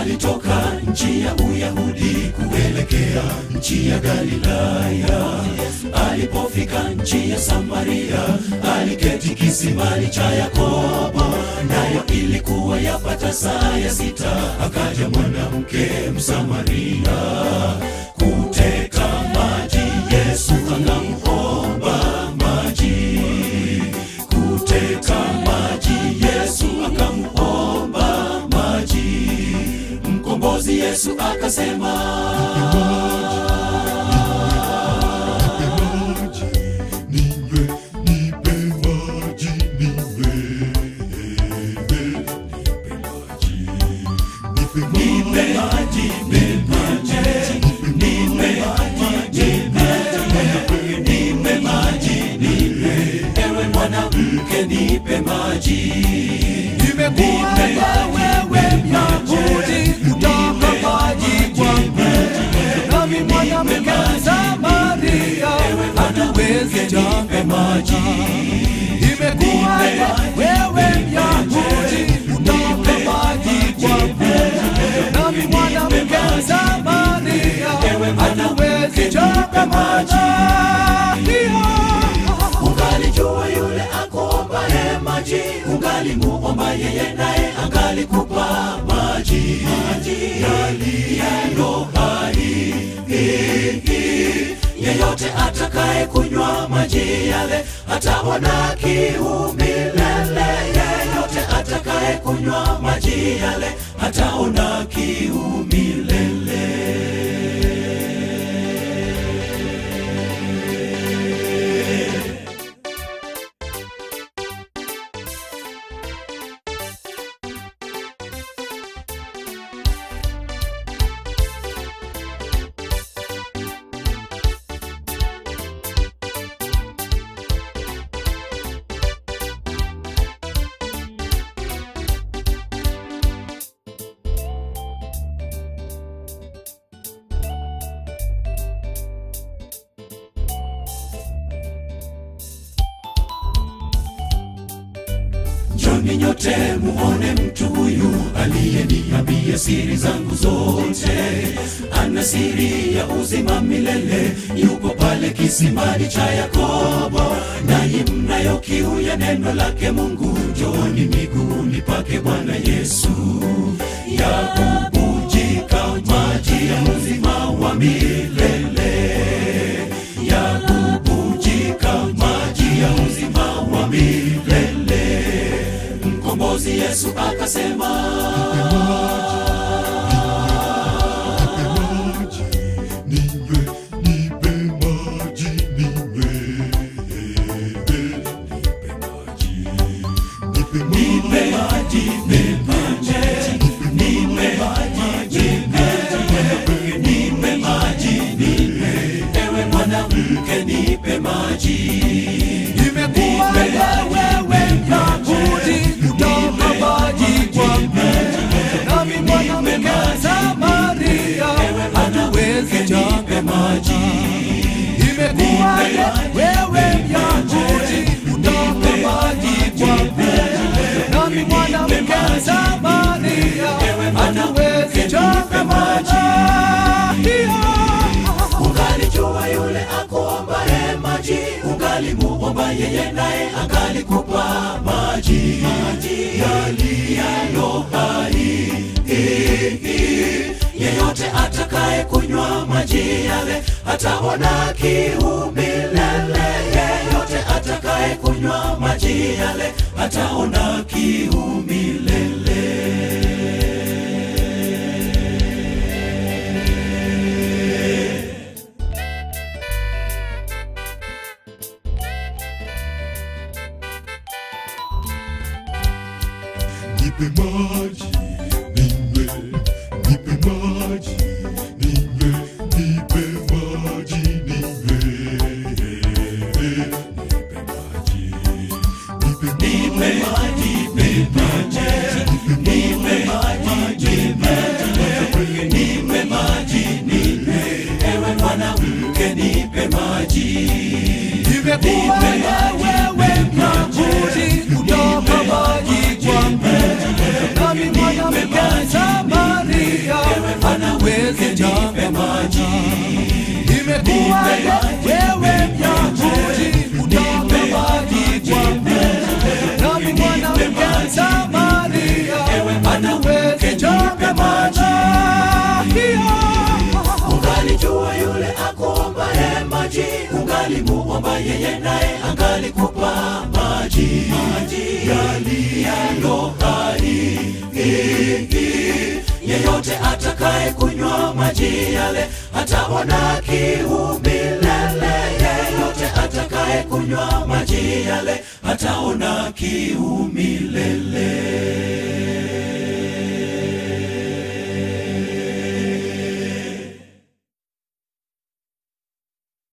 alitoka nchi ya Uyahudi kuelekea nchi ya Galilaya. Alipofika nchi ya Samaria, aliketi kisimani cha Yakobo, nayo ilikuwa yapata saa ya sita. Akaja mwanamke Msamaria kuteka maji, Yesu akamuomba maji kuteka maji, Yesu akamuomba maji. Mkombozi Yesu akasema, Ninywe, nipe maji, ninywe. Nipe maji, nipe maji, nipe maji, nipe maji, nipe, nipe maji, nipe, ewe mwanamke, nipe maji. Nimekuwa wewe Myahudi kutoka maji kwangu, nami mwanamke Msamaria hatuwezi Nipe maji, Nimekuwa wewe Myahudi kutoka maji kwangu, nami mwanamke Msamaria hatuwezi chota maji. ungalijua yule akuombaye maji, ungalimuomba yeye naye angalikupa maji, maji yaliyo hai. Yeyote atakaye kunywa maji yale ataona kiu milele. Yeyote atakaye kunywa maji yale ataona kiu milele. Njoni nyote muone mtu huyu aliyeniambia siri zangu zote. Ana siri ya uzima milele, yupo pale kisimani cha Yakobo. Nanyi mnayo kiu ya neno lake Mungu, njooni miguuni pake Bwana Yesu. Yakubujika maji ya uzima wa milele, yakubujika maji ya uzima wa milele. Mkombozi Yesu akasema, maji, ninywe, nipe maji, ninywe. Nipe maji, nipe maji, nipe maji, nipe maji, nipe, nipe maji, nipe, ewe mwanamke, nipe maji. Nimekuwa wewe Myahudi kutoka maji kwangu, nami mwanamke Samaria hatuwezi chota maji. Nimekuwa wewe Myahudi kutoka maji kwangu, nami mwanamke Samaria hatuwezi chota maji. Ungalijua yule akuombaye maji, ungalimuomba yeye naye angalikupa maji, maji yaliyo hai. Yeyote atakaye kunywa maji yale ataona kiu milele. Yeyote atakaye kunywa maji yale ataona kiu milele. nipe maji, ninywe. Nipe maji, ninywe. Nipe maji, ninywe. Nipe maji, nipe maji. Nipe maji, nipe maji, nipe, nipe maji, nipe, ewe mwanamke, nipe maji. Nimekuwa wewe Myahudi kutoka maji kwangu, nami nami mwanamke Samaria hatuwezi nipe maji Imekuwaje wewe Myahudi utaka maji kwangu, nami mwanamke Samaria hatuwezi chota maji ungalijua yule akuombaye maji ungalimuomba yeye naye angalikupa maji maji yaliyo hai yeyote atakaye kunywa maji yale hataona kiu milele yeyote atakaye kunywa maji yale hataona kiu milele